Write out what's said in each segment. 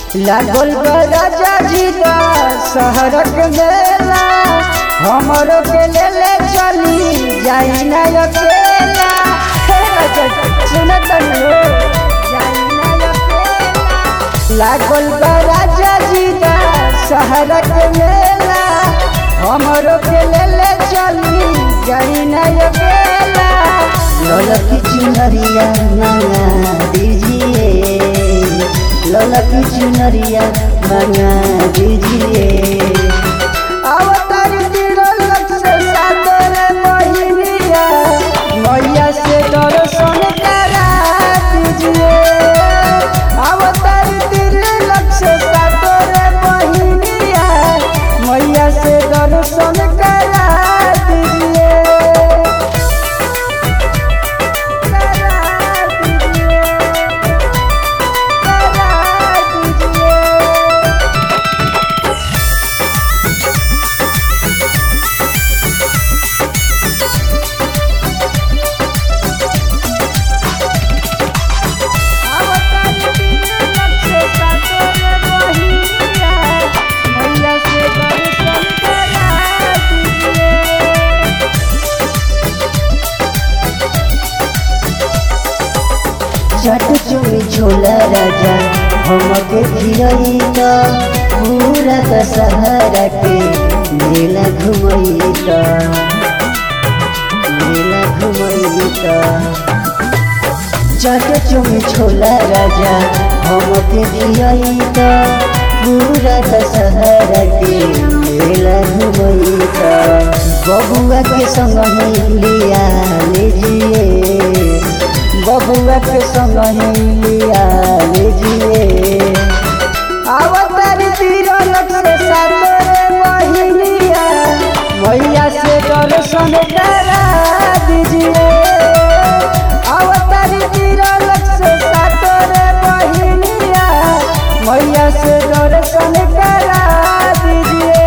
लागल बा राजा जी का शहरक मेला हमरो के ले ले चली जाई ना अकेला हे राजा जी, सुनत हो जाई ना अकेला लागल बा राजा जी का शहरक मेला हमरो के ले ले चली जाई ना अकेला ललकी चुनरिया मंगा दीजिए ललकी चुनरिया मंगा दीजिए अवतार तिरलक से सादर बहिनिया मैया से दर्शन करा दीजिए अवतार तिरलक से सादर बहिनिया मैया से दर्शन करा दीजिए करा दीजिए करा दीजिए चट चुमी छोला राजा हमके खिलई त पूरा दशहरा के मेला घुमई त मेला घुमई त चट चुमी छोला राजा हमके खिलई त पूरा दशहरा के मेला घुमई त बबुआ के संग ही लिया लीजिए बबुआ के संग ही लिया लीजिए अवतार तिरलक से सातरे बहिनिया मैया से दर्शन करा दीजिए अवतार तिरलक से सातरे बहिनिया मैया से दर्शन करा दीजिए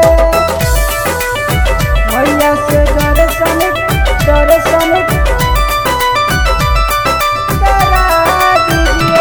मैया से दर्शन दर्शन करा दीजिए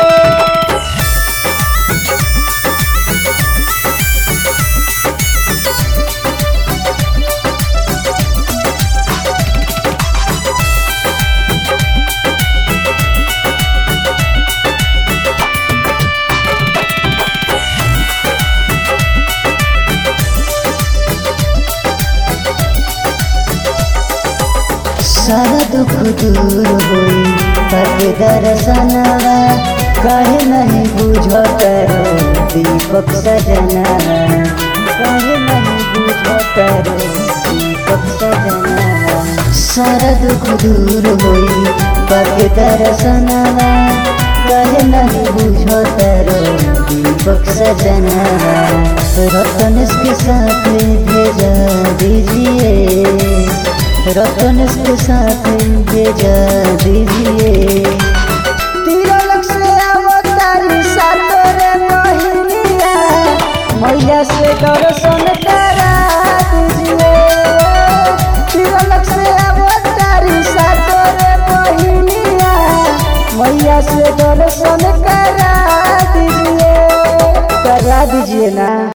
सारा दुख दूर होई तब दर्शनवा कहे नहीं बुझ करो दीपक सजनवा कहे नहीं बुझ करो दीपक सजनवा सारा दुख दूर होई तब दर्शनवा कहे नहीं बुझ करो दीपक सजनवा रतन के साथ भेजा दीजिए रतन के साथ भेजा दीजिए तिरलक से अवतारी सातरे बहिनिया मैया से दर्शन करा दीजिए तिरलक से अवतारी सातरे बहिनिया मैया से दर्शन करा दीजिए करा दीजिए ना